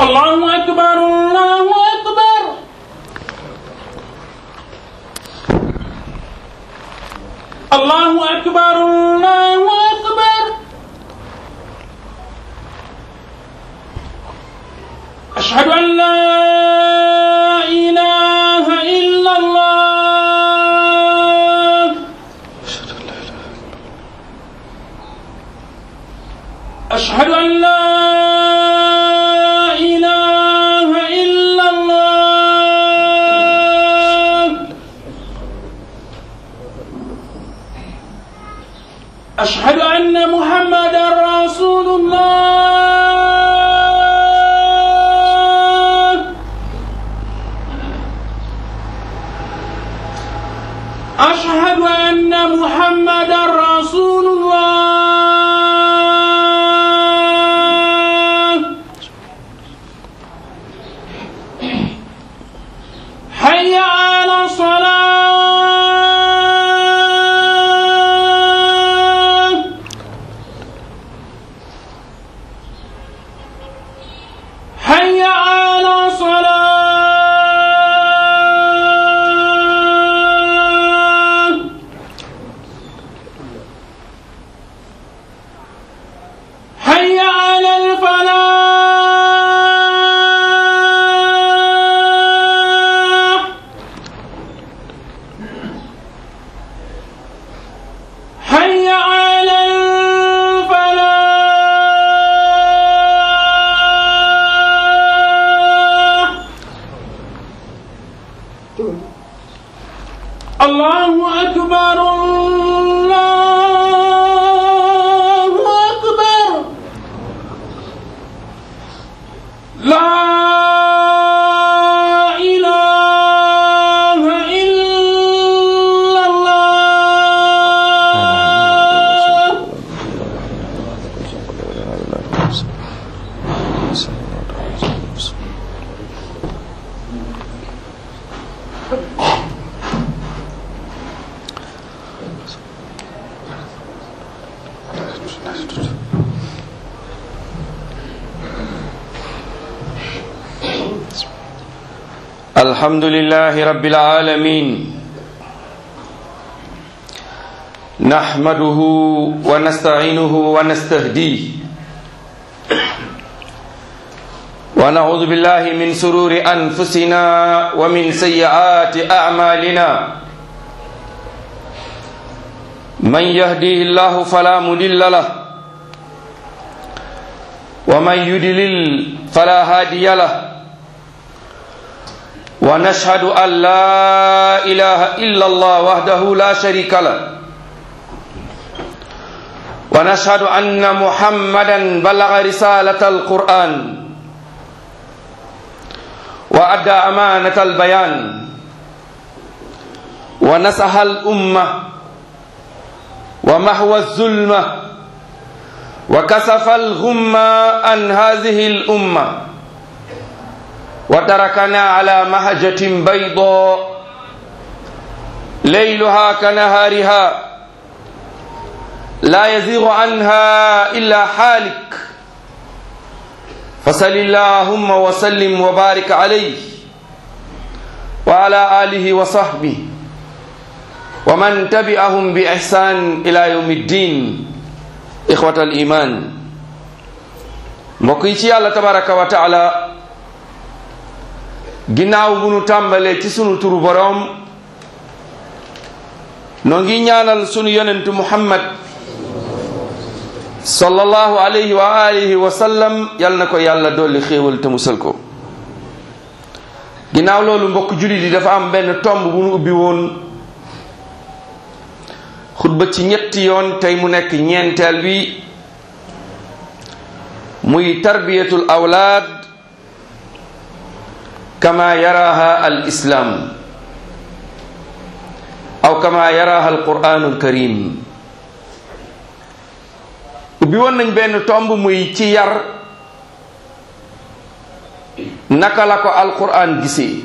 الله أكبر الله أكبر الله أكبر الله أكبر أشهد أن لا إله إلا الله أشهد أن لا إله إلا الله أشهد أن محمدا رسول الله أشهد أن محمدا رسول الله حي على الصلاة حي على الصلاة حي على الفلاح حي على الفلاح الله أكبر الله أكبر لا إله إلا الله الحمد لله رب العالمين نحمده ونستعينه ونستهديه ونعوذ بالله من سرور أنفسنا ومن سيئات أعمالنا من يهديه الله فلا مضل له ومن يضلل فلا هادي له ونشهد أن لا إله إلا الله وحده لا شريك له ونشهد أن محمدا بلغ رسالة القرآن وأدى أمانة البيان ونصح الأمة ومحو الظلمة وكسف الغمة عن هذه الأمة وتركنا على مهجة بيضاء ليلها كنهارها لا يزيغ عنها إلا حالك فصل اللهم وسلم وبارك عليه وعلى آله وصحبه ومن تبعهم بإحسان إلى يوم الدين إخوة الإيمان مقيتي الله تبارك وتعالى ginnaaw bu nu tàmbalee ci sunu turu boroom noo ngi ñaanal sunu yonentu muhammad sallallahu alayhi wa alihi wa sallam yal na ko yàlla dolli xéewal te musal ko ginnaaw loolu mbokk jullit yi dafa am benn tomb bu nu ubbi woon xutba ci ñetti yoon tey mu nekk ñeenteel bi muy tarbiyatul awlaad kama yaraha al islam aw kama yaraha al quranul karim ubbi woon nañ benn tomb muy ci yar naka la ko alquran gisee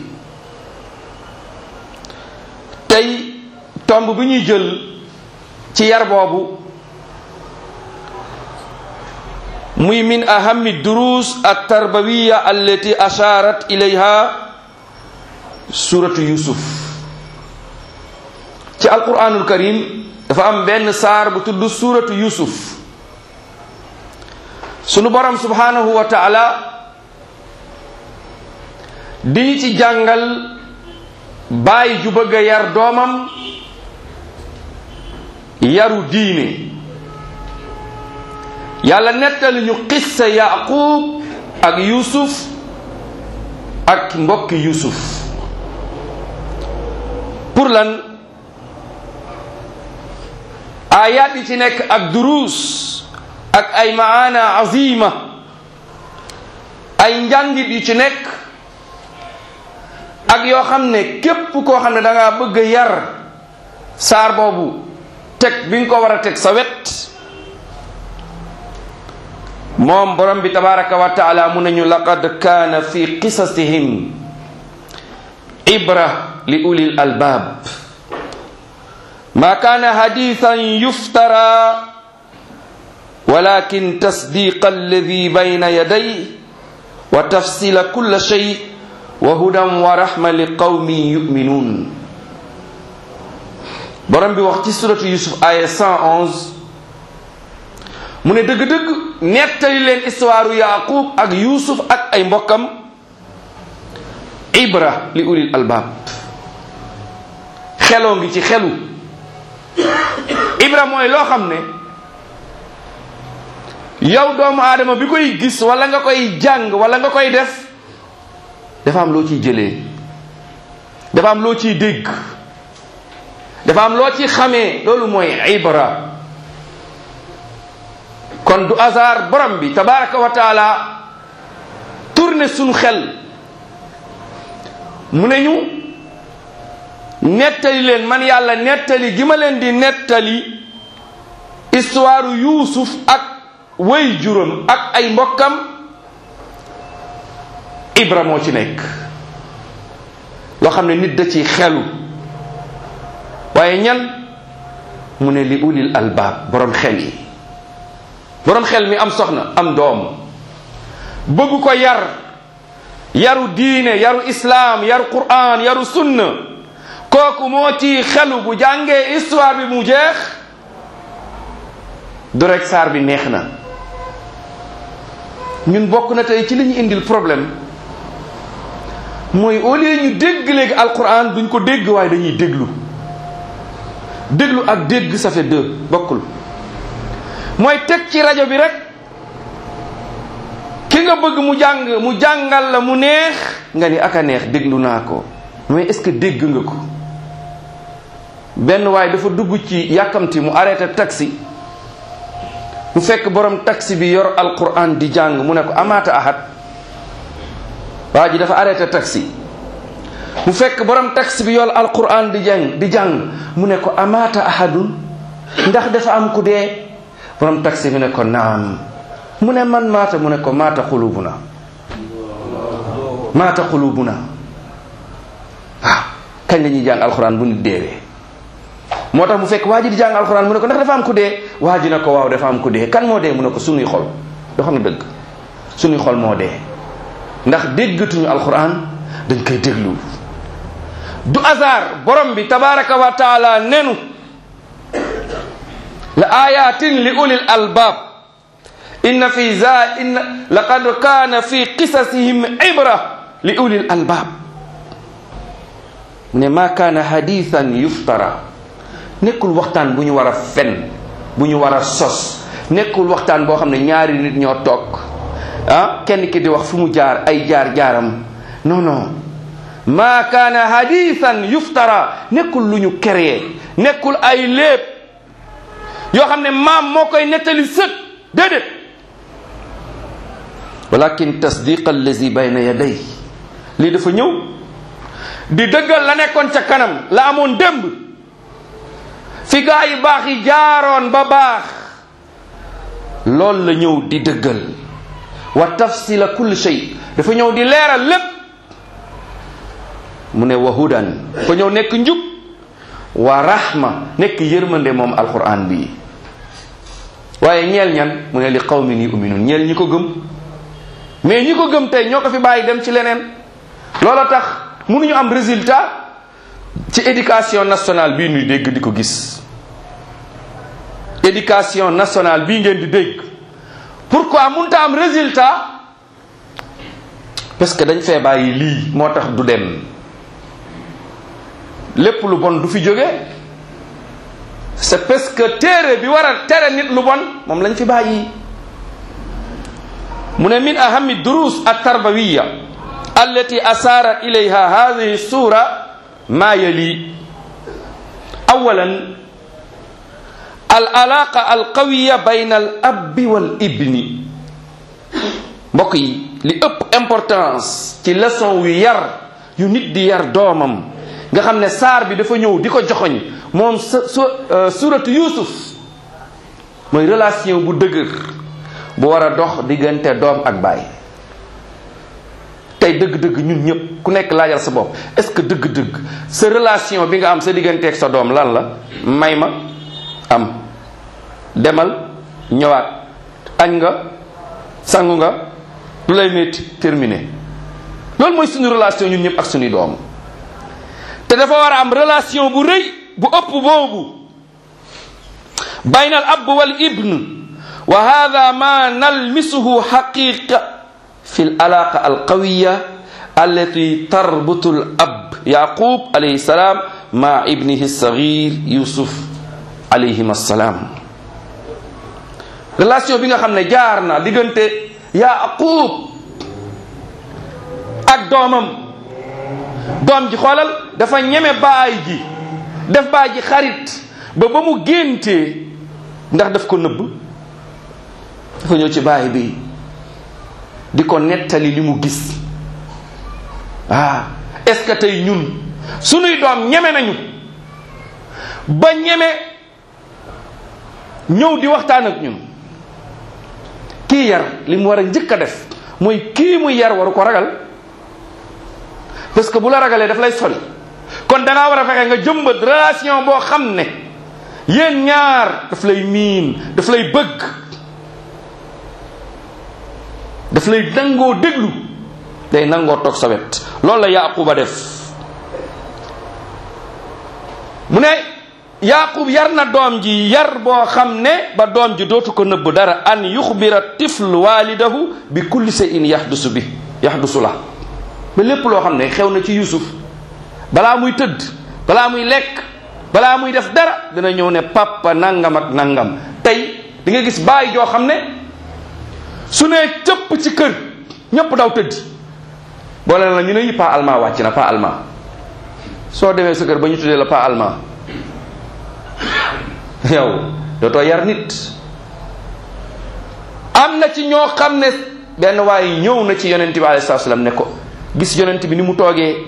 tey tomb bi ñuy jël ci yar boobu muy min ahami durus altarbawiya allati asharat ilayha suratu yusuf ci alquranul karim dafa am benn saar bu tudd suratu yusuf sunu borom subhanahu wa taala di ñu ci jàngal baay ju bëgg a yar doomam yaru diine yàlla nettali ñu qissa yaqub ak yusuf ak mbokki yusuf pour lan ayat yi ci nekk ak duruus ak ay maana azima ay njàngit yu ci nekk ak yoo xam ne képp koo xam ne da ngaa bëgg a yar saar boobu teg bi nga ko war a teg sa wet moom borom bi tabaraka wa taala mu nañu laqad kaana fi qisasihim ibra li ulil albab ma kaana hadithan yuftara walakin tasdiqa alladi bayna yaday wa tafsila kulla shay wa hudan wa rahma li qawmin yuminun borom bi wax ci suratu yusuf aya 111 mu ne dëgg-dëgg nettali leen histoire yaqub ak yusuf ak ay mbokkam ibra li ulil albab xeloo ngi ci xelu ibra mooy loo xam ne yow doomu aadama bi koy gis wala nga koy jàng wala nga koy def dafa am loo ciy jëlee dafa am loo ciy dégg dafa am loo ci xamee loolu mooy ibra kon du hasard borom bi tabaraka wa taala tourné suñu xel mu ne ñu nettali leen man yàlla nettali gi ma leen di nettali histoire yuusuf ak way juróom ak ay mbokkam ibra moo ci nekk loo xam ne nit da ci xelu waaye ñan mu ne li ulil albaab borom xel yi borom xel mi am soxna am doom bëgg ko yar yaru diine yaru islaam yaru quran yaru sunna kooku moo ci xelu bu jàngee histoire bi mu jeex du rek saar bi neex na ñun bokk na tey ci li ñu indil problème mooy au lieu ñu dégg léegi alquran duñ ko dégg waaye dañuy déglu déglu ak dégg ça fait deux bokkul mooy teg ci rajo bi rek ki nga bëgg mu jàng mu jàngal la mu neex nga ni aka neex déglu naa ko mais est-ce que dégg nga ko benn waaye dafa dugg ci yàkkamti mu arrêté taxi mu fekk borom taxi bi yor alquran di jàng mu ne ko amaata ahad waa ji dafa arrêté taxi mu fekk borom taxi bi yor alquran di jàng di jàng mu ne ko amaata ahadun ndax dafa am ku dee borom taxi bi ne ko naam mu ne man maata mu ne ko maata xulubuna maata xulubuna waaw kañ la ñuy jàng alquran bu nit deewee moo tax mu fekk waa ji di jàng alxuraan mu ne ko ndax dafa am ku dee waa ji ne ko waaw dafa am ku dee kan moo dee mu ne ko sunuy xol doo xam ne dëgg sunuy xol moo dee ndax déggatuñu alxuraan dañ koy déglu du hasard borom bi tabaraka wa taala nenu la ayatin li ulil albab inna fi za inna laqad kaana fi qisasihim ibra li ulil albab ne ma kaana hadithan yuftara nekkul waxtaan bu ñu war a fen bu ñu war a sos nekkul waxtaan boo xam ne ñaari nit ñoo toog ah kenn ki di wax fu mu jaar ay jaar jaaram non non ma kaana hadithan yuftara nekkul lu ñu créé nekkul ay léeb yoo xam ne maam moo koy nettali sët déedéet walakin tasdiq allazi bayna yaday lii dafa ñëw di dëggal la nekkoon ca kanam la amoon démb fi gaa yi baax yi jaaroon ba baax loolu la ñëw di dëggal wa tafsila kulli shay dafa ñëw di leeral lépp mu ne wa hudan fa ñëw nekk njub wa rahma nekk yërmande moom alquran bi waaye ñeel ñan mu ne li qawmin yu'minun ñeel ñi ko gëm mais ñi ko gëm tey ñoo ko fi bàyyi dem ci leneen loola tax mënuñu am résultat ci éducation nationale bii ñuy dégg di ko gis éducation nationale bii ngeen di dégg pourquoi mënta am résultat parce que dañ fee bàyyi lii moo tax du dem lépp lu bon du fi jóge c'est parce que téere bi war a tere nit lu bon moom lañ fi bàyyi mu ne min ahami durus at-tarbawiya allati asaarat ilayha hadhihi sura ma yali awalan al alaqa al qawiya bayna al abbi wal ibni mbokk yi li ëpp importance ci leçon yu yar yu nit di yar doomam nga xam ne saar bi dafa ñëw di ko joxoñ moom su suratu yusuf mooy relation bu dëgër bu war a dox diggante doom ak baay tey dëgg-dëgg ñun ñëpp ku nekk laajal sa bopp est-ce que dëgg-dëgg sa relation bi nga am sa digganteeg sa doom lan la may ma am demal ñëwaat añ nga sangu nga lu lay métti terminé loolu mooy suñu relation ñun ñëpp ak suñuy doom te dafa war a am relation bu rëy bu ëpp boobu bayna al ab wal ibn wa hada ma nalmisuhu xaqiqa fi al alaqa al qawiya allati tarbutu al ab yaqub alayhi salam ma ibnihi alsagir yusuf alayhim assalam relation bi nga xam ne jaar na diggante yaqub ak doomam doom ji xoolal dafa ñeme baay ji def baay ji xarit ba ba mu géntee ndax daf ko nëbb dafa ñëw ci baay bi di ko nettali li mu gis ah est-ce que tey ñun sunuy doom ñeme nañu ba ñeme ñëw di waxtaan ak ñun kii yar li mu war a njëkk a def mooy kii muy yar waru ko ragal parce que bu la ragalee daf lay sori kon da ngaa war a fexe nga jëmbat relation boo xam ne yéen ñaar daf lay miin daf lay bëgg daf lay nangoo déglu day nangoo toog sa wet loolu la yaquba def mu ne yaqub yar na doom ji yar boo xam ne ba doom ji dootu ko nëbb dara an yuxbira tifl walidahu bi kulli shay'in yaxdusu bi yaxdusu la ba lépp loo xam ne xew na ci yusuf balaa muy tëdd balaa muy lekk balaa muy def dara dina ñëw ne papa nangam ak nangam tey di nga gis bàyyi joo xam ne su nee cëpp ci kër ñëpp daw tëdd boole la ñu ne yi pas allemand wàcc na pas allemand soo demee sa kër ba ñu tuddee la pas allemand yow dootoo yar nit am na ci ñoo xam ne benn waaye ñëw na ci yonent bi alayhi salaam ne ko gis yonent bi ni mu toogee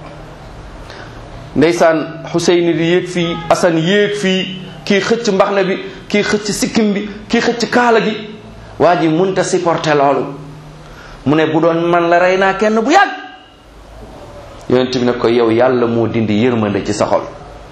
ndeysaan Xuseyn di yéeg fii Asan yéeg fii kii xëcc mbaxna bi kii xëcc sikkim bi kii xëcc kaala gi waa ji munta supporter loolu mu ne bu doon man la rey naa kenn bu yàgg yonent bi ne ko yow yàlla moo dindi yërmande ci sa xol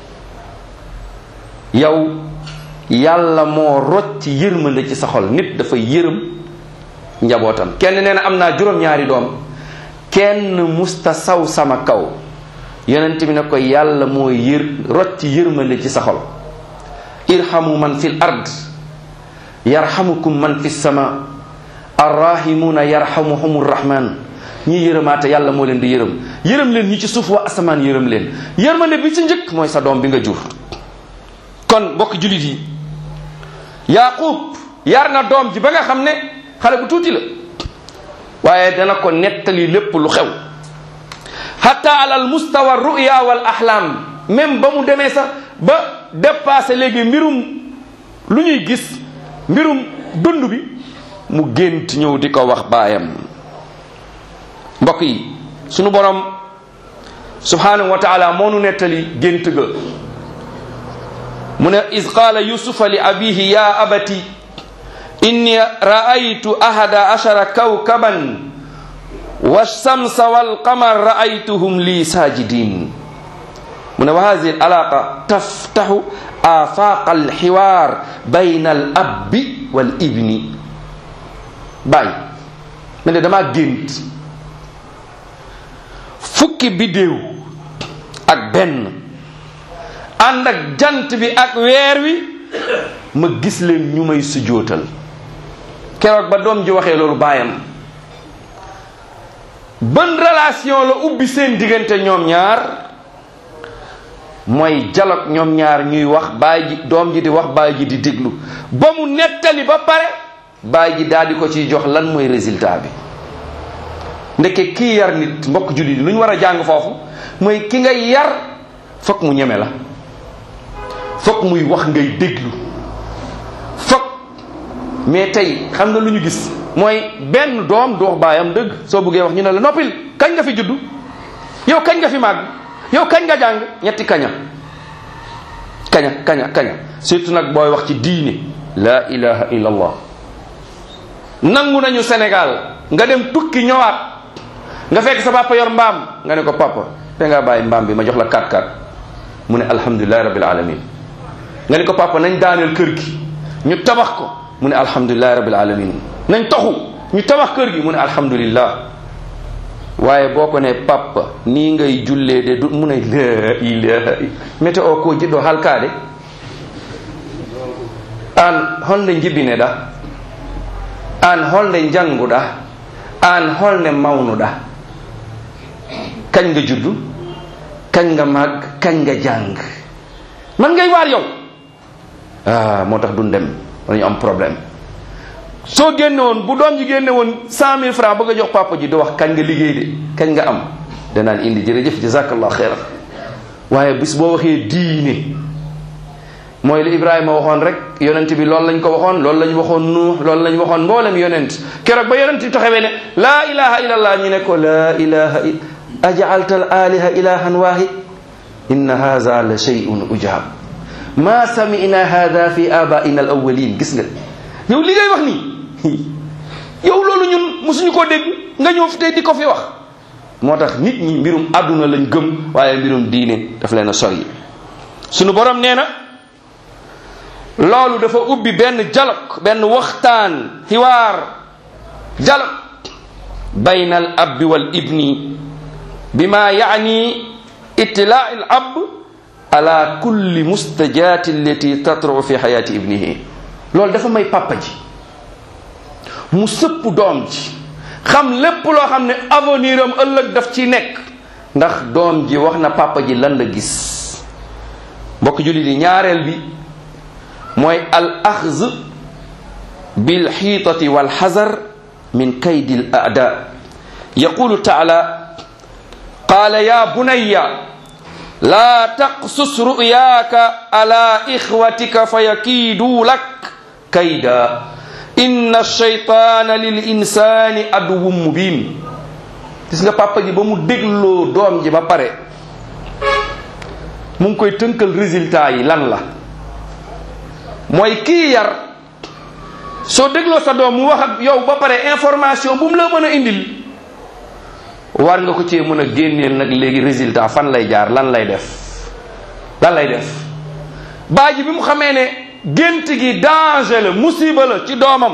yow yàlla moo rocc yërmande ci sa xol nit dafa yërëm njabootam kenn nee na am naa juróom-ñaari doom kenn musta saw sama kaw yonent bi ne ko yàlla moo yër rocc yërmande ci sa xol irhamu man fil ard yarhamukum man fi sama arrahimuna yarhamuhum rahman ñi yërëmaate yàlla moo leen di yërëm yërëm leen ñi ci suuf wa asamaan yërëm leen yërmande bi ci njëkk mooy sa doom bi nga jur kon mbokk julit yi yaqub yar na doom ji ba nga xam ne xale bu tuuti la waaye dana ko nettali lépp lu xew hatta alal mustawa ruya wal ahlam même ba mu demee sax ba dépassé léegi mbirum lu ñuy gis mbirum dund bi mu gént ñëw di ko wax baayam mbokk yi sunu borom subhanahu wa taala moo nu nettali gént ga mu ne is qaala yusufa li abihi ya abati inni raaytu ahada ashara kawkaban walshamsa walqamar raaytuhum li sajidin mu ne wa hadihi alaqa taftaxu afaq alxiwaar bayna al abbi wal ibni bàyyi ma ne damaa gént fukki biddéew ak benn ànd ak jant bi ak weer wi ma gis leen ñu may sujootal keroog ba doom ji waxee loolu baayam ban relation la ubbi seen diggante ñoom ñaar mooy dialogue ñoom ñaar ñuy wax baay ji doom ji di wax baay ji di déglu ba mu nettali ba pare baay ji daal di ko ciy jox lan mooy résultat bi ndeke kii yar nit mbokk jullit lu ñu war a jàng foofu mooy ki nga yar fokk mu ñeme la fokk muy wax ngay déglu fokk mais tey xam nga lu ñu gis mooy benn doom du wax baayam dëgg soo buggee wax ñu ne la noppil kañ nga fi juddu yow kañ nga fi màgg yow kañ nga jàng ñetti kaña kaña kaña kaña surtout nag booy wax ci diine la ilaha illallah nangu nañu Sénégal nga dem tukki ñëwaat nga fekk sa papa yor mbaam nga ne ko papa te nga bàyyi mbaam bi ma jox la 4-4 mu ne alhamdulilahi rabbil alamin nga ne ko papa nañ daaneel kër gi ñu tabax ko mu ne alhamdulilahi rabbil alamin nañ toxu ñu tabax kër gi mu ne alhamdulillah waaye boo ko ne papa nii ngay jullee de du mu ne la ilaha météo ko jiɗɗo halkade an holnde jibbine ɗa an holnde janguɗa an holnde mawnuɗa kañ nga juddu kañ nga màgg kañ nga jàng man ngay waar yow ah moo tax duñ dem dañu am problème soo génne woon bu doom ji génne woon cent mille francs bëgg a jox papa ji du wax kañ nga liggéey de kañ nga am danaan indi jërëjëf jazakallah xeyran waaye bis boo waxee diine mooy li Ibrahima waxoon rek yonent bi loolu lañ ko waxoon loolu lañ waxoon nuux loolu lañ waxoon mboolem yonent keroog ba yonent bi taxawee ne laa ilaha illallah ñu ne ko laa ilaha ajaalta al aliha ilahan wahid inna hadha la shay'un ujab ma sami'na hadha fi abaina al awwalin gis nga yow li ngay wax nii yow loolu ñun mosuñu koo dégg nga ñëw fi tey di ko fi wax moo tax nit ñi mbirum àdduna lañ gëm waaye mbirum diine daf leen a sori sunu borom nee na loolu dafa ubbi benn dialogue benn waxtaan xiwaar dialogue bayna al abbi wal ibni bima yaani itilaa al ab ala kulli mustajati allati tatru fi xayati ibnihi loolu dafa may papa ji mu sëpp doom ji xam lépp loo xam ne avenir am ëllëg daf ci nekk ndax doom ji wax na papa ji lan la gis mbokk jullit yi ñaareel bi mooy al axz bil xiitati wal xazar min kaydi al aada yaqulu taala qaala ya bunayya laa taqsus ru'yaaka ala ixwatika fa yakiiduu lak kayda inna shaytaana lil insaani aduwwun mubin gis nga papa ji ba mu dégloo doom ji ba pare mu ngi koy tënkal résultat yi lan la mooy kii yar soo dégloo sa doom mu wax ak yow ba pare information bu mu la mën a indil war nga ko cee mën a génneel nag léegi résultat fan lay jaar lan lay def lan lay def baa ji bi mu xamee ne gént gi danger la musiba la ci doomam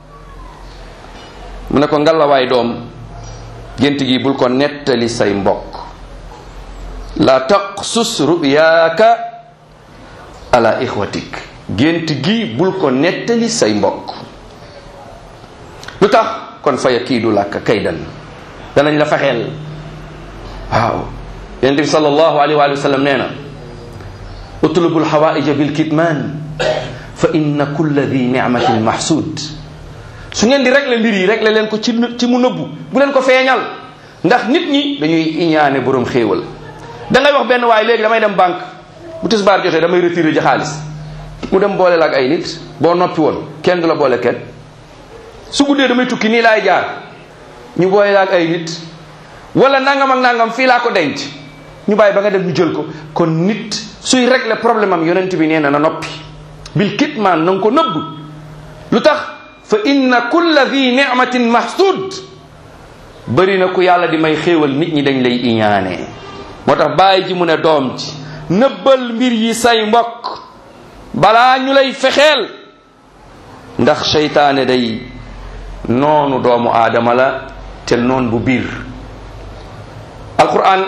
mu ne ko ngalawaay doom gént gi bul ko nettali say mbokk la taqsus ruyaaka ala ixwatik gént gi bul ko nettali say mbokk lu tax kon faya kii du làkk kaydan danañ la fexeel waaw yonent bi sallallahu alayhi wa sallam nee na utlubu lxawaaija bilkitman fa inna kulla di nicmatin mahsud su ngeen di régler mbir yi régler leen ko ci ci mu nëbbu bu leen ko feeñal ndax nit ñi dañuy iñaane borom xéewal da ngay wax benn waaye léegi damay dem banque bu tisbaar jotee damay retiré ji xaalis mu dem boole la ak ay nit boo noppi woon kenn du la boole kenn su guddee damay tukki nii laay jaar ñu boole la ak ay nit wala nangam ak nangam fii laa ko denc ñu bàyyi ba nga dem ñu jël ko kon nit suy régler problème am yonent bi nee na na noppi bil kitmaan na nga ko nëbb lu tax fa inna kulla di nicmatin mahsud bëri na ku yàlla di may xéewal nit ñi dañ lay iñaanee moo tax bàyyi ji mu ne doom ji nëbbal mbir yi say mbokk balaa ñu lay fexeel ndax seytaane day noonu doomu aadama la te noon bu biir alquran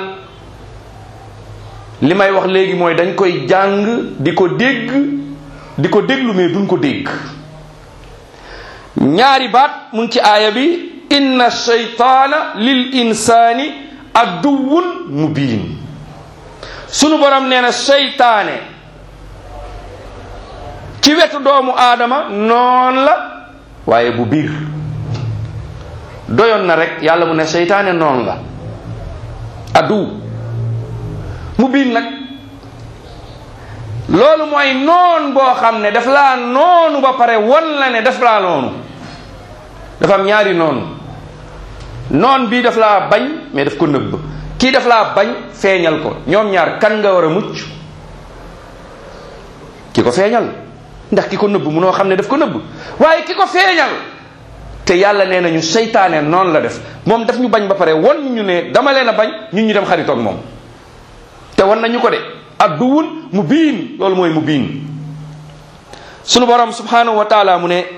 li may wax léegi mooy dañ koy jàng di ko dégg di ko déglu mais duñ ko dégg ñaari baat mu ngi ci aaya bi inna shaytaana lil insaani aduwun mubin sunu borom nee na seytaane ci wetu doomu aadama noon la waaye bu biir doyoon na rek yàlla mu ne seytaane noon la adu mu biin nag loolu mooy noon boo xam ne daf laa noonu ba pare won la ne daf laa noonu dafa am ñaari noonu noon bii daf laa bañ mais daf ko nëbb kii daf laa bañ feeñal ko ñoom ñaar kan nga war a mucc ki ko feeñal ndax ki ko nëbb munoo xam ne daf ko nëbb waaye ki ko feeñal te yàlla nee nañu seytaane noonu la def moom daf ñu bañ ba pare won ñu ne dama leen a bañ ñun ñu dem xaritoog moom te won nañu ko de adduwun mu biin loolu mooy mu biin sunu borom subhanahu wa taala mu ne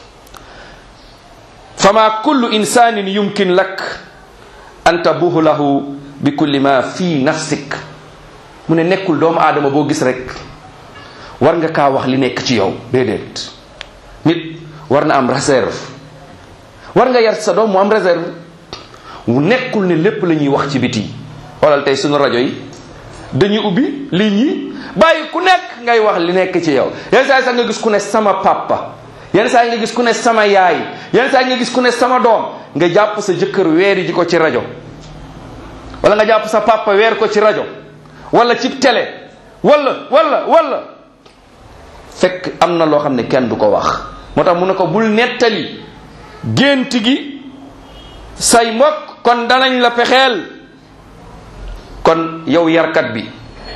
fama kullu insanin yumkin lak an tabuhu lahu bi kulli ma fi nafsik mu ne nekkul doomu aadama boo gis rek war nga kaa wax li nekk ci yow déedéet nit war na am réserve war nga yar sa doom mu am réserve mu nekkul ne lépp la ñuy wax ci biti xoolal tey sunu rajo yi dañuy ubbi ligne yi bàyyi ku nekk ngay wax li nekk ci yow yenn saa yi sax nga gis ku ne sama papa yenn saa yi nga gis ku ne sama yaay yenn saa yi nga gis ku ne sama doom nga jàpp sa jëkkër weeri ji ko ci rajo wala nga jàpp sa papa weer ko ci rajo wala ci télé wala wala wala fekk am na loo xam ne kenn du ko wax moo tax mu ne ko bul nettali gént gi say mbokk kon danañ la pexeel kon yow yarkat bi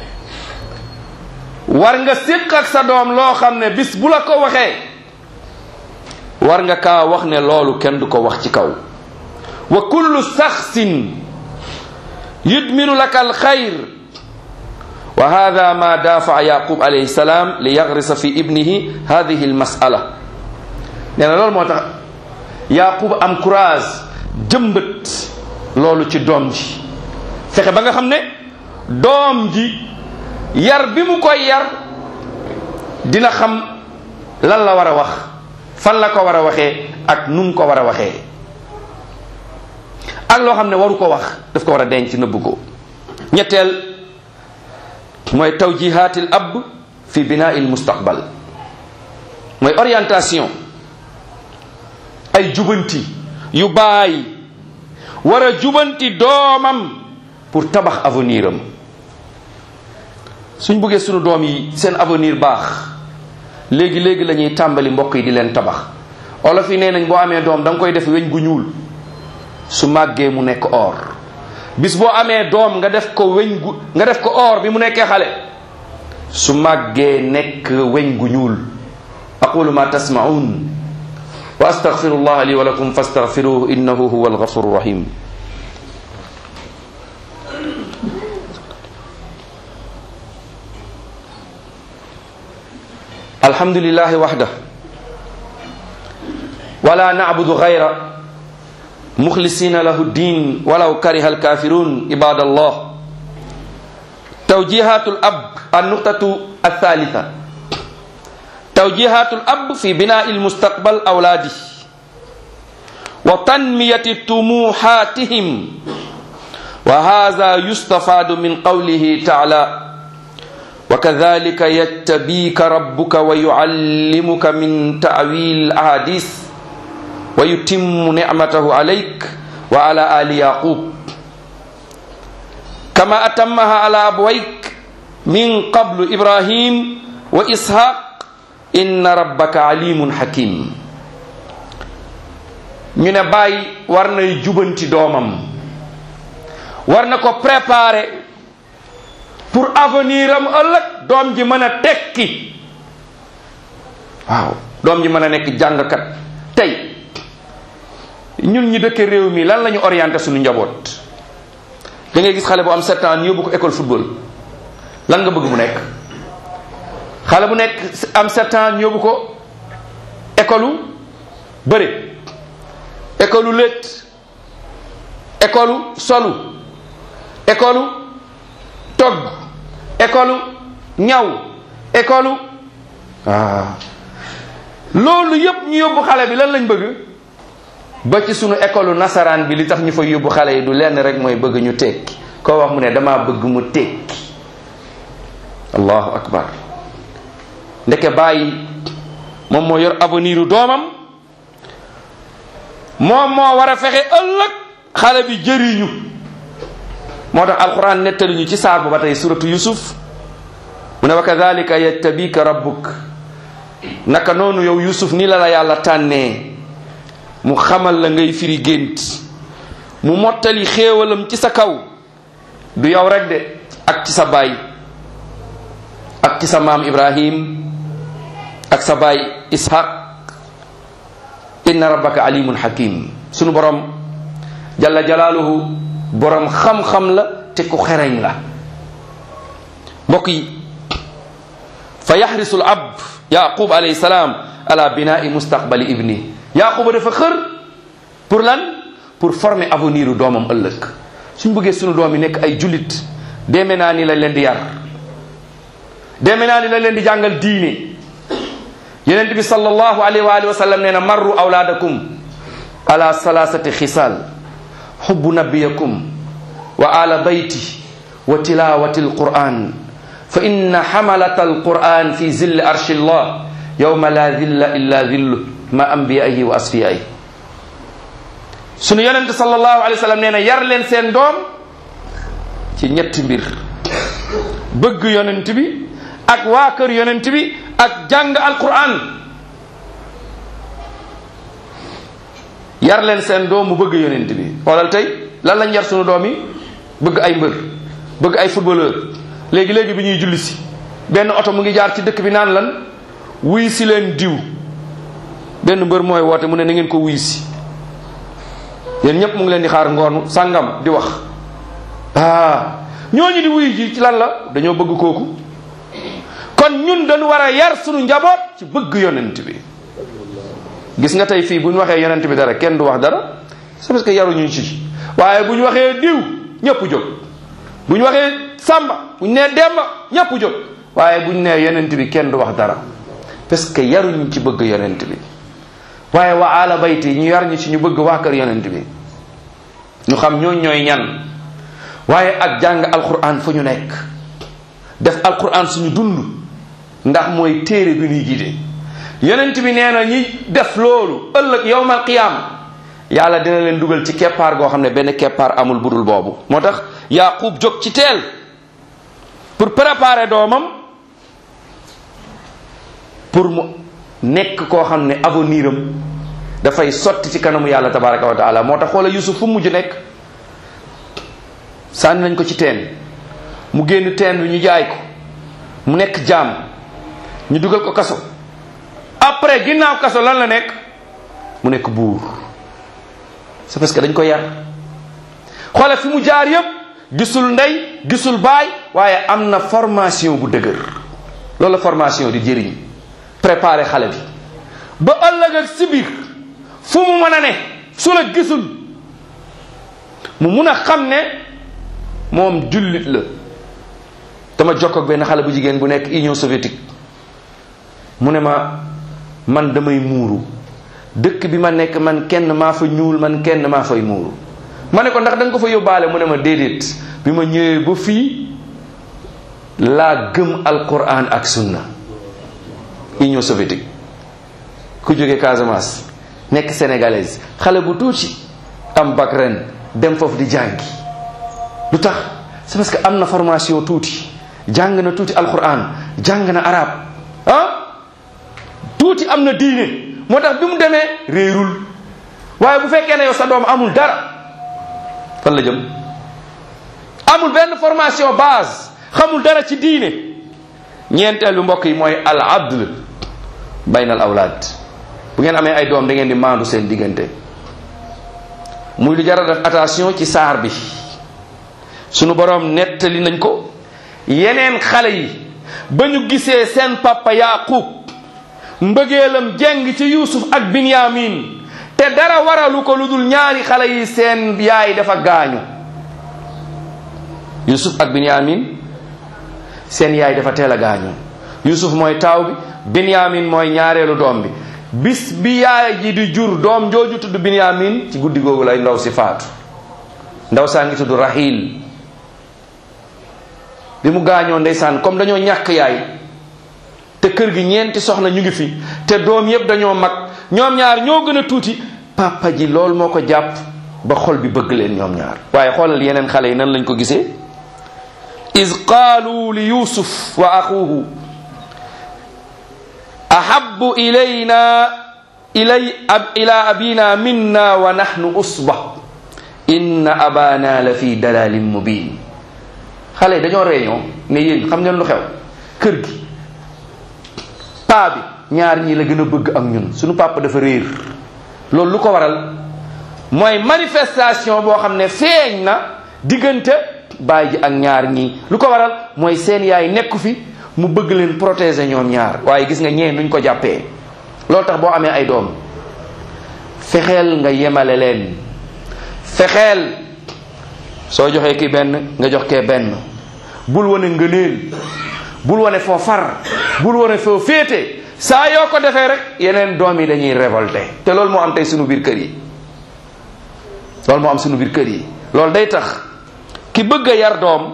war nga séq ak sa doom loo xam ne bis bu la ko waxee war nga kaa wax ne loolu kenn du ko wax ci kaw wa kullu saxsin yudminu laka alxayr wa hada ma dafaa yaqub alayhi salam li yagrisa fi ibnihi hadihi almasala nee na loolu moo tax yaqub am courage jëmbët loolu ci doom ji fexe ba nga xam ne doom ji yar bi mu koy yar dina xam lan la war a wax fan la ko war a waxee ak nu mu ko war a waxee ak loo xam ne waru ko wax daf ko war a denc nëbb ko ñetteel mooy tawjihaatil ab fi binaa'il mustaqbal mooy orientation ay jubanti yu baay war a jubanti doomam pour tabax avenir am suñ buggee sunu doom yi seen avenir baax léegi léegi la ñuy tàmbali mbokk yi di leen tabax olof yi nee nañ boo amee doom da nga koy def weñ gu ñuul su màggee mu nekk or bis boo amee doom nga def ko weñ gu nga def ko or bi mu nekkee xale su màggee nekk weñ gu ñuul aqulu ma tasmaun wa astaghfirullah li wa lakum fastaghfiruhu innahu huwa alghafuru rahim الحمد لله وحده ولا نعبد غيره مخلصين له الدين ولو كره الكافرون عباد الله توجيهات الأب النقطة الثالثة توجيهات الأب في بناء المستقبل أولاده وتنمية طموحاتهم وهذا يستفاد من قوله تعالى وكذلك يتبيك ربك ويعلمك من تأويل الأحاديث ويتم نعمته عليك وعلى آل يعقوب كما أتمها على أبويك من قبل إبراهيم وإسحاق إن ربك عليم حكيم ñu ne bàyyi war nay jubanti doomam war na ko préparer pour avenir am ëllëg doom ji mën a tekki waaw doom ji mën a nekk jàngkat tey ñun ñi dëkk réew mi lan la ñu orienté suñu njaboot da ngay gis xale bu am sept ans ñu yóbbu ko école football lan nga bëgg mu nekk xale bu nekk am sept ans ñu yóbbu ko école bëre école lét école solu école togg école ñaw école ah loolu yépp ñu yóbbu xale bi lan lañ bëgg ba ci sunu école nasaraan bi li tax ñu fa yóbbu xale yi du lenn rek mooy bëgg ñu tekki koo wax mu ne dama bëgg mu tekki allahu akbar ndeke bàyyi moom moo yor avenir u doomam moom moo war a fexe ëllëg xale bi jëriñu moo tax alquran nettali ñu ci saar bu ba tey suratu yusuf mu ne wa kadalika yattabika rabbuk naka noonu yow yusuf ni la la yàlla tànnee mu xamal la ngay firi gént mu mottali xéewalam ci sa kaw du yow rek de ak ci sa baay ak ci sa maam ibrahim ak sa baay ishaq inna rabbaka alimun hakim sunu borom jalla jalaaluhu borom xam-xam la te ku xereñ la mbokk yi fa yaxrisu l ab yaqub alayhi salaam ala binai mustaqbali ibni yaquba dafa xër pour lan pour former avenir u doomam ëllëg suñ bëggee sunu doom yi nekk ay jullit deeme naa ni lañ leen di yar deeme naa ni lañ leen di jàngal diine yenent bi sallallahu alayhi wa alihi wa sallam nee na marru awlaadakum ala salasati xisaal xubbu nabiyakum wa ala bayti wa tilawati alquran fa inna xamalata alquran fi zilli arshi llah yowma la zilla illa zillu ma ambiyaihi wa asfiyaihi sunu yonente sallallahu alayhi wa sallam nee na yar leen seen doom ci ñetti mbir bëgg yonent bi ak waa kër yonent bi ak jàng alquran yar leen seen doom mu bëgg yonent bi xoolal tey lan lañ yar sunu doom yi bëgg ay mbër bëgg ay footballeur léegi léegi bi ñuy julli si benn oto mu ngi jaar ci dëkk bi naan lan wuy si leen diw benn mbër mooy woote mu ne na ngeen ko wuy si yéen ñëpp mu ngi leen di xaar ngoonu sàngam di wax ah ñooñu di wuy ji ci lan la dañoo bëgg kooku kon ñun dañu war a yar sunu njaboot ci bëgg yonent bi gis nga tey fii bu ñu waxee yonent bi dara kenn du wax dara c'est parce que yaruñu ci waaye bu ñu waxee diw ñëpp jóg bu ñu waxee sàmba bu ñu nee demba ñëpp jóg waaye bu ñu nee yonent bi kenn du wax dara parce que yaruñu ci bëgg yonent bi waaye wa ala bayti ñu yar ñu ci ñu bëgg waa kër yonent bi ñu xam ñooñ ñooy ñan waaye ak jàng alquran fu ñu nekk def alquran suñu dund ndax mooy téere bi ñuy gide yonent bi nee na ñi def loolu ëllëg yowmal qiyaam yàlla dina leen dugal ci keppaar goo xam ne benn keppaar amul budul boobu moo tax yaqub jóg ci teel pour préparer doomam pour mu nekk koo xam ne avenir am dafay sotti ci kanamu yàlla tabaraka wa taala moo tax xoola yusuf fu mujj nekk sànni nañ ko ci teen mu génn teen bi ñu jaay ko mu nekk jaam ñu dugal ko kaso après ginnaaw kaso lan la nekk mu nekk buur c'est parce que dañ ko yar xoole fi mu jaar yépp gisul ndey gisul baay waaye am na formation bu dëgër loolu la formation di jëriñ préparer xale bi ba ëllëg ak si biir fu mu mën a ne su la gisul mu mun a xam ne moom jullit la dama jokk ak benn xale bu jigéen bu nekk Union soviétique mu ne ma man damay muuru dëkk bi ma nekk man kenn maa fa ñuul man kenn maa fay muuru ma ne ko ndax da nga ko fa yóbbaale mu ne ma déedéet bi ma ñëwee ba fii laa gëm alquran ak sunna Union soviétique ku jóge Casamance nekk sénégalaise xale bu tuuti am bac ren dem foofu di jàngi lu tax c'est parce que am na formation tuuti jàng na tuuti alquran jàng na arab ah tuuti am na diine moo tax bi mu demee réerul waaye bu fekkee ne yow sa doom amul dara fan la jëm amul benn formation base xamul dara ci diine ñeenteelu mbokk yi mooy al adl bayna al awlaad bu ngeen amee ay doom da ngeen di maandu seen diggante muy lu jar a def attention ci saar bi sunu boroom nettali nañ ko yeneen xale yi ba ñu gisee seen papa yaqub mbëggeelam jeng ci yusuf ak binyamin te dara waralu ko lu dul ñaari xale yi seen yaay dafa gaañu yusuf ak binyamin seen yaay dafa teel a gaañu yusuf mooy taaw bi binyamin mooy ñaareelu doom bi bis bi yaay ji di jur doom jooju tudd binyamin ci guddi googu lay ndaw si faatu ndaw saa ngi tudd rahil bi mu gaañoo ndeysaan comme dañoo ñàkk yaay te kër gi ñeenti soxna ñu ngi fi te doom yépp dañoo mag ñoom ñaar ñoo gën a tuuti papa ji loolu moo ko jàpp ba xol bi bëgg leen ñoom ñaar waaye xoolal yeneen xale yi nan lañ ko gisee iz qaalu li yusuf wa axuhu ahabbu ilayna ilay ab ila abina minna wa nahnu usba inna abana la fi dalalin mubin xale yi dañoo réunion ne yéen xam ngeen lu xew kër gi paa bi ñaar ñii la gën a bëgg ak ñun suñu papa dafa réer loolu lu ko waral mooy manifestation boo xam ne feeñ na diggante baay ji ak ñaar ñii lu ko waral mooy seen yaay nekku fi mu bëgg leen protéger ñoom ñaar waaye gis nga ñee nuñ ko jàppee loolu tax boo amee ay doom fexeel nga yemale leen fexeel soo joxee ki benn nga jox kee benn bul wane ngëneel bul wane foo far bul wane foo féete saa yoo ko defee rek yeneen doom yi dañuy révolté te loolu moo am tey sunu biir kër yi loolu moo am sunu biir kër yi loolu day tax ki bëgg a yar doom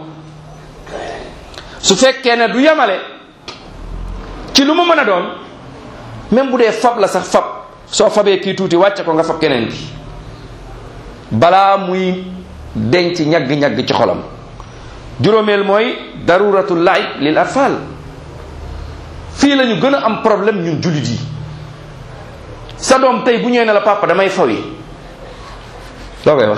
su fekkee ne du yemale ci lu mu mën a doon même bu dee fab la sax fab soo fabee kii tuuti wàcce ko nga fab keneen ki balaa muy denc ñagg-ñagg ci xolam juróomeel mooy daruratul laib lil atfal fii la ñu gën a am problème ñun jullit yi sa doom tey bu ñëwee ne la papa damay fawi loo koy wax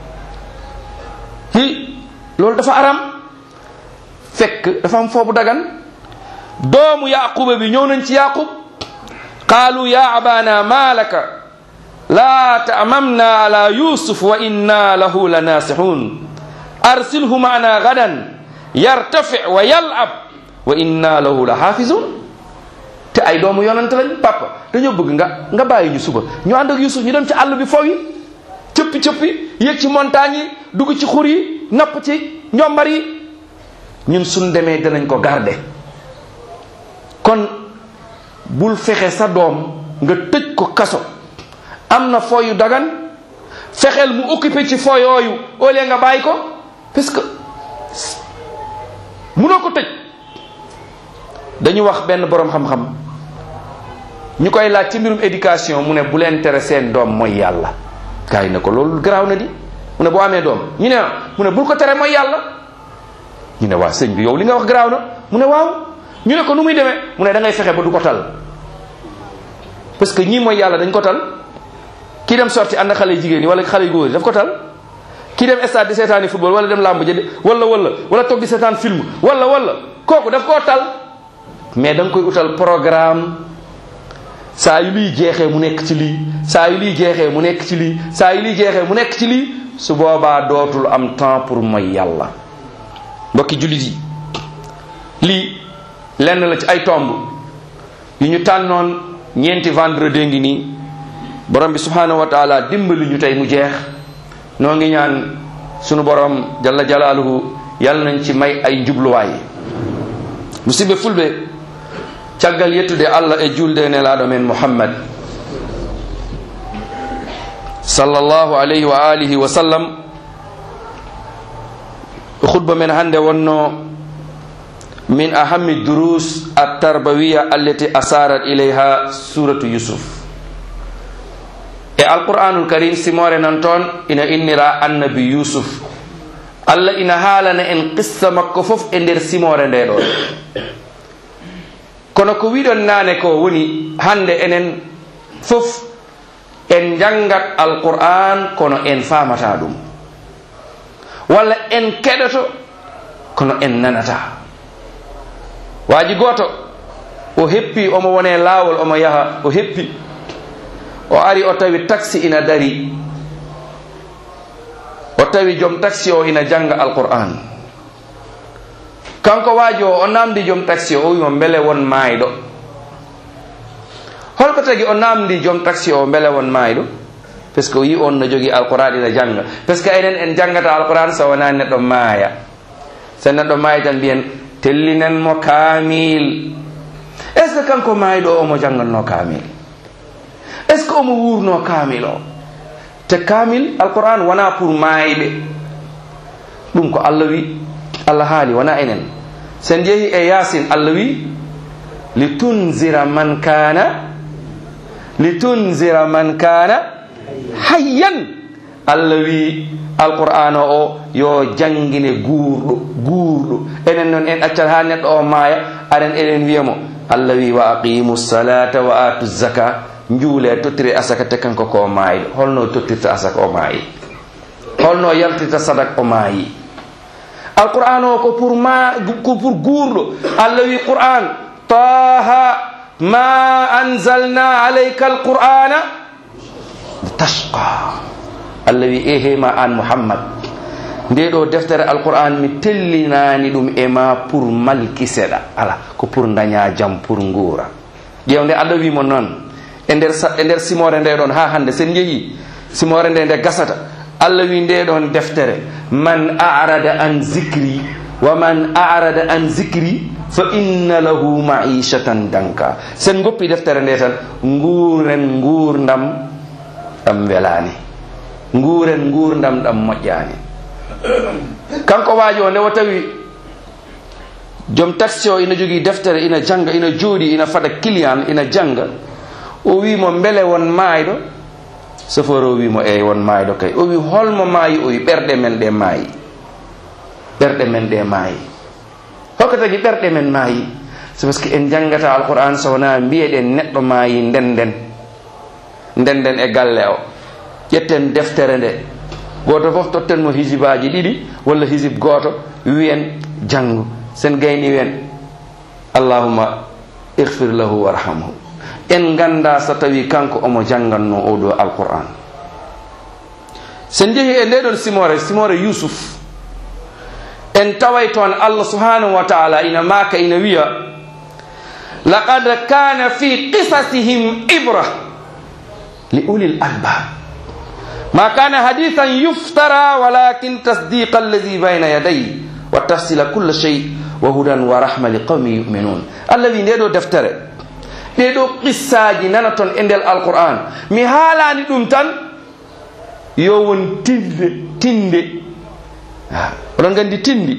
fii loolu dafa aram fekk dafa am foobu dagan doomu yaquba bi ñëw nañ ci yaqub qaalu ya abana ma laka la ta'mamna ala yusuf wa inna lahu la nasihun arsilhu maana gadan yartafi wa yal'ab wa inna lahu la xaafizun te ay doomu yonante lañ papa dañoo bëgg nga nga bàyyi ñu suba ñu ànd ak yusuf ñu dem ci àll bi faw yi cëppi cëppi yéeg ci montagne yi dugg ci xur yi napp ci njombar yi ñun suñ demee danañ ko garder kon bul fexe sa doom nga tëj ko kaso am na fooyu dagan fexeel mu occupé ci foo yooyu au lieu nga bàyyi ko parce que munoo ko tëj dañu wax benn boroom xam-xam ñu koy laaj ci mbirum éducation mu ne bu leen tere seen doom mooy yàlla gars yi ne ko loolu garaaw na di mu ne boo amee doom ñu ne ah mu ne bul ko tere mooy yàlla ñu ne waa sëñ bi yow li nga wax garaaw na mu ne waaw ñu ne ko nu muy demee mu ne da ngay fexe ba du ko tal parce que ñii mooy yàlla dañ ko tal kii dem sorti ànd xale yu jigéen yi wala xale yu góor yi daf ko tal kii dem stade di seetaani football wala dem làmb jënd wala wala wala toog di seetaan film wala wala kooku daf koo tal mais da nga koy utal programme saa yu luy jeexee mu nekk ci lii saa yu luy jeexee mu nekk ci lii saa yu luy jeexee mu nekk ci lii su boobaa dootul am temps pour mooy yàlla mbokki jullit yi lii lenn la ci ay tomb yu ñu tànnoon ñeenti vendredi ngi nii borom bi subhanahu wa taala dimbali ñu tey mu jeex noo ngi ñaan sunu borom jalla jalaaluhu yàlla nañ ci may ay njubluwaay musidɓe fulɓe caggal yettude allah e julde e nelaɗo men muhammad sallllahu alayhi wa alihi wa sallam khutba men hannde wonno min ahami durus attarbawiya allati asarat ilayha suratu yusuf e alqur'anul karim simore nan toon ina innira annabi yusuf allah ina haalana en qissa makko fof e nder simore nde ɗon kono ko wiɗon naane ko woni hande enen fof en jangat alqur'an kono en famata ɗum walla en keɗoto kono en nanata waaji goto o heppi omo wone laawol omo yaha o heppi o ari o tawi taxi ina dari o tawi joom taxi o ina janga alqur'an kanko waaji o o namdi joom taxi o o wimo beele won maayɗo holko tagi o namdi joom taxi o beele won maayɗo par ce que o yi on no jogui alquran ina jangga par ce que enen en janggata alquran so wona neɗɗo maaya so neɗɗo maayi tan mbiyen tellinen mo kaamil est ce que kanko maayiɗo omo jangganno kaamil est ce que omo wurno kaamil o te kaamil alquran wona pour maayiɓe ɗum ko allah wi allah haali wona enen sen jeehi e yasin allah wi litunzira man kana litunzira man kana hayyan allah wi alqur'ana o yo jangine guurɗo guurɗo enen noon en accat ha neɗɗo o maaya aɗen eɗen wiyamo allah wi wa aqimu salata wa atu zaka juule tottire asaka te kanko ko maayiɗo holno tottirta asaka o maayi holno yaltirta sadak o maayi alqur'an o ko pour ma ko pour guurɗo allah wi qur'an taha ma anzalna alayka alqur'ana tashqa allah wi ehema an muhammad nde ɗo deftere alquran mi tellinani ɗum e ma pour malkiseɗa ala ko pour daña jam pour nguura ƴewde allah wimo noon e nder e nder simore nde ɗon ha hande sen jeeyi simore nde nde gasata allah wi nde ɗon deftere man arada an zicri wa man arada an zicri fa inna lahu maishatan danka sen goppi deftere nde tan nguuren nguurdam ɗam welani nguuren nguurdam ɗam moƴƴani kanko waaji o nde wo tawi joom taxi o ina jogii deftere ina janga ina jooɗi ina fada client ina janga o wimo mbele won maayɗo chauffeur o wimo eyi won maayɗo kay o wi holmo maayi o wi ɓerɗe men ɗe maayi ɓerɗe men ɗe maayi hokko tagi ɓerɗe men maayi c'est parce que en jangata alquran so wona mbiyeɗen neɗɗo maayi ndenden ndenden e galle o ƴetten deftere nde goto fof totten mo hisibaji ɗiɗi walla hisib goto wiyen janggu sen gayni wen allahuma ihfir lahu warhamhu en ganda so tawi kanko omo janganno oɗo alquran sen jeehi e ndeɗon simore simore yusuf en taway toon allah subhanahu wa taala ina maka ina wiya laqad kana fi qisasihim ibra li ulil albab ما كان حديثا يفترى ولكن تصديق الذي بين يديه وتفصيل كل شيء وهدى ورحمة لقوم يؤمنون الذي ندو دفتر ندو قصاجي نانتون اندل القرآن مي حالاني دوم تان يوون تinde tinde oɗon gandi tindi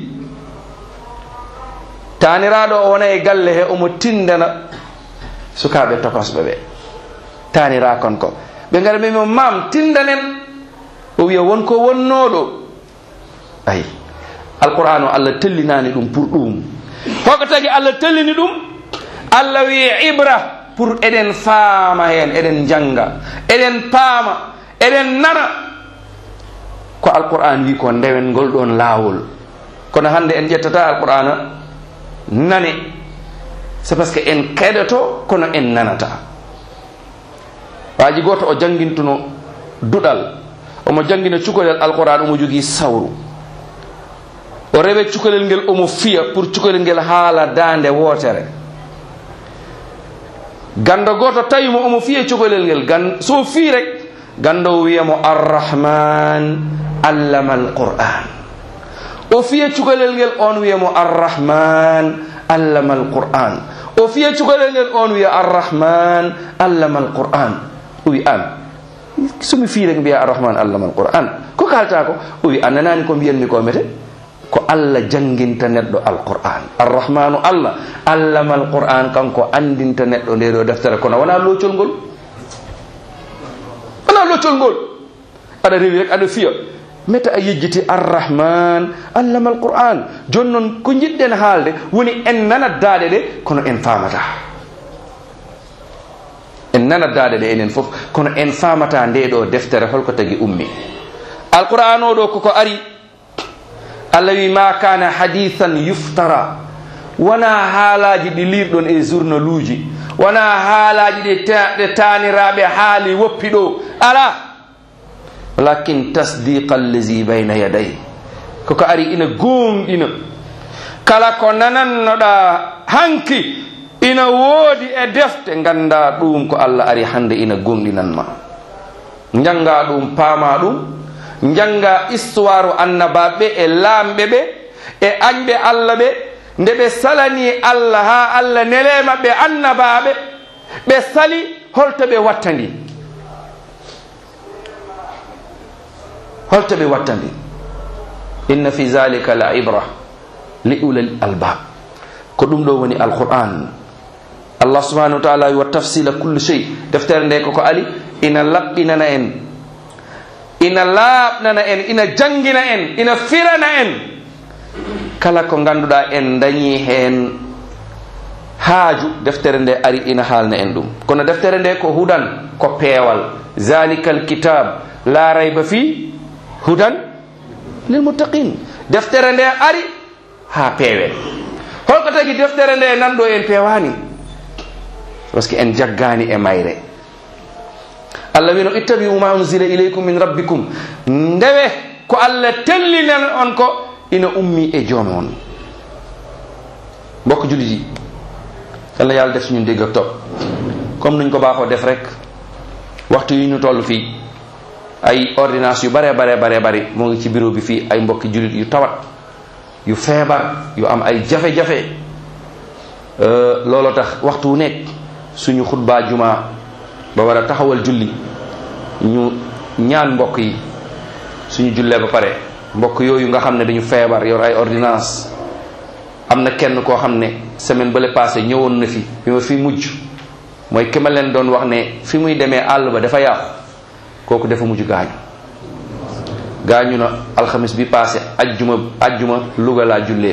taniraɗo o wona e galle he omo tindana sukaɓe tokosɓe ɓe tanira kon ko ɓe ngara mbimo mam tindanen o wiya wonko wonnoɗo ayi alquran o allah tellinani ɗum pour ɗum hoko tagi allah tellini ɗum allah wi ibra pour eɗen faama hen eɗen janga eɗen paama eɗen nana ko alquran wi ko ndewen ngol ɗon laawol kono hande en ƴettata alqur'ana nane c'est parce que en keɗoto kono en nanata waaji goto o jangintuno duɗal omo jangina cukalel alquran omo jogii sawru o rewe cukalel ngel omo fiya pour cukalel ngel haala dande wootere ganda goto tawimo omo fiya cukalel ngel gan so fi rek ganda o wiyamo arrahman allama alquran o fiya cukalel ngel on wiyamo arrahman allama alquran o fiya cukalel ngel on wiya arrahman allama alquran o wi an somi fii rek mbiya arrahman allama alquran ko kalta ko o wi a nanani ko mbiyanmi ko mete ko allah janginta neɗɗo alquran arrahmanu allah allama alquran kanko andinta neɗɗo nde ɗo deftere kono wona loccol ngol wona loccol ngol aɗa rewi rek aɗa fiya meta a yejjiti arrahman allama alquran joni noon ko jiɗɗen haalde woni en nanat daaɗe ɗe kono en famata en nanat daaɗe ɗe enen fof kono en famata nde ɗo deftere holko tagi ummi alquran o ɗo koko ari allah wi ma kana hadithan yuftara wona haalaji ɗi lirɗon e journal uji wona haalaji ɗi ɗe taniraɓe haali woppi ɗo ala walakin tasdiqa allazi bayna yaday koko ari ina gonɗina kala ko nanannoɗa hanki ina woodi e defte ganda ɗum ko allah ari hande ina gonɗinanma janga ɗum paama ɗum janga histoire annabaɓe e laamɓe ɓe e añɓe allah ɓe nde ɓe salani allah ha allah nelema ɓe annabaɓe ɓe sali holto ɓe wattandi holto ɓe wattandi inna fi zalika la ibra li ulal albab ko ɗum ɗo woni alquran allah subhanahu wa taala wa tafsila kulli shay deftere nde koko ali ina laɓɓinana en ina laaɓnana en ina jangina en ina firana en kala ko ganduɗa en dañi hen haaju deftere nde ari ina haalna en ɗum kono deftere nde ko hudan ko peewal zalika alkitab la rayba fi hudan lilmuttaqin deftere nde ari ha peewe holko tagi deftere nde nanɗo en pewani par ce que en jaggani e mayre allah wino ittabiu ma unzila ilaykum min rabbikum ndewe ko allah tellinan on ko ina ummi e joom on mbokk julit yi yàlla yàlla def suñu dégg ak topp comme nuñ ko baaxoo def rek waxtu yi ñu toll fii ay ordonnance yu bare bare bare bari moo ngi ci bureau bi fii ay mbokki julit yu tawat yu feebar yu am ay jafe-jafe looloo tax waxtu wu nekk suñu xutbaa juma ba war a taxawal julli ñu ñaan mbokk yi suñu jullee ba pare mbokk yooyu nga xam ne dañu feebar yor ay ordonnance am na kenn koo xam ne semaine bale passé ñëwoon na fi bi ma fi mujj mooy ki ma leen doon wax ne fi muy demee àll ba dafa yàqu kooku dafa mujj gaañu gaañu na alxamis bi passé ajjuma ajjuma Louga laa jullee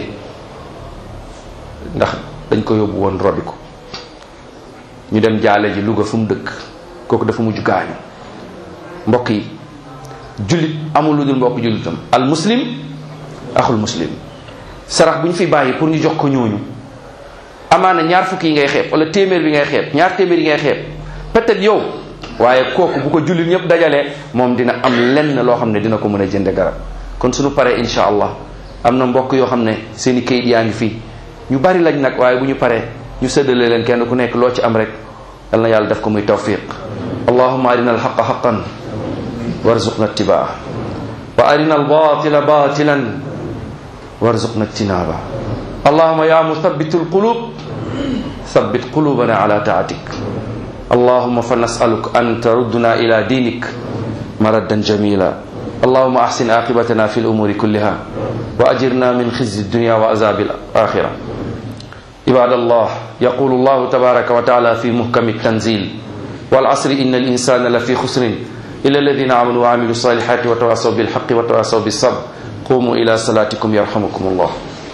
ndax dañ ko yóbbu woon robi ko ñu dem jaale ji Louga fu mu dëkk kooku dafa mujj gaañu mbokk yi jullit amul lu dul mbokk jullitam al muslim axul muslim sarax bu ñu fi bàyyi pour ñu jox ko ñooñu amaana ñaar fukki yi ngay xeeb wala téeméer bi ngay xeeb ñaar téeméer yi ngay xeeb peut-être yow waaye kooku bu ko jullit ñëpp dajalee moom dina am lenn loo xam ne dina ko mën a jënde garab kon suñu paree insha allah am na mbokk yoo xam ne seen i kayit yaa ngi fii ñu bari lañ nag waaye bu ñu paree ñu séddale leen kenn ku nekk loo ci am rek yal na yàlla def ko muy tawfiq allahumma arina alxaqa xaqan warzuqna ittibaa wa arina albatila batilan warzuqna ijtinaba allahumma ya muthabitu alqulub ثبت قلوبنا على طاعتك اللهم فنسألك أن تردنا إلى دينك مردا جميلا اللهم أحسن عاقبتنا في الأمور كلها وأجرنا من خزي الدنيا وعذاب الآخرة عباد الله يقول الله تبارك وتعالى في محكم التنزيل والعصر إن الإنسان لفي خسر إلا الذين آمنوا وعملوا الصالحات وتواصوا بالحق وتواصوا بالصبر قوموا إلى صلاتكم يرحمكم الله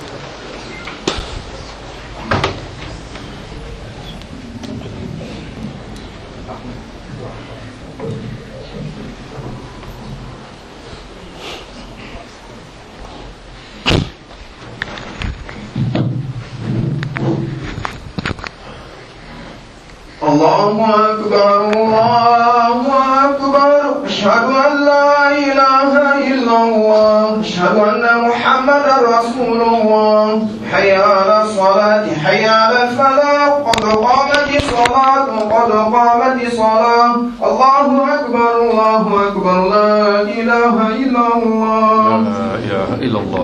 الله أكبر الله أكبر أشهد أن لا إله إلا الله أشهد أن محمدا رسول الله حي على الصلاة حي على الفلاح قد قامت الصلاة قد قامت الصلاة الله أكبر الله أكبر لا إله إلا الله لا إله إلا الله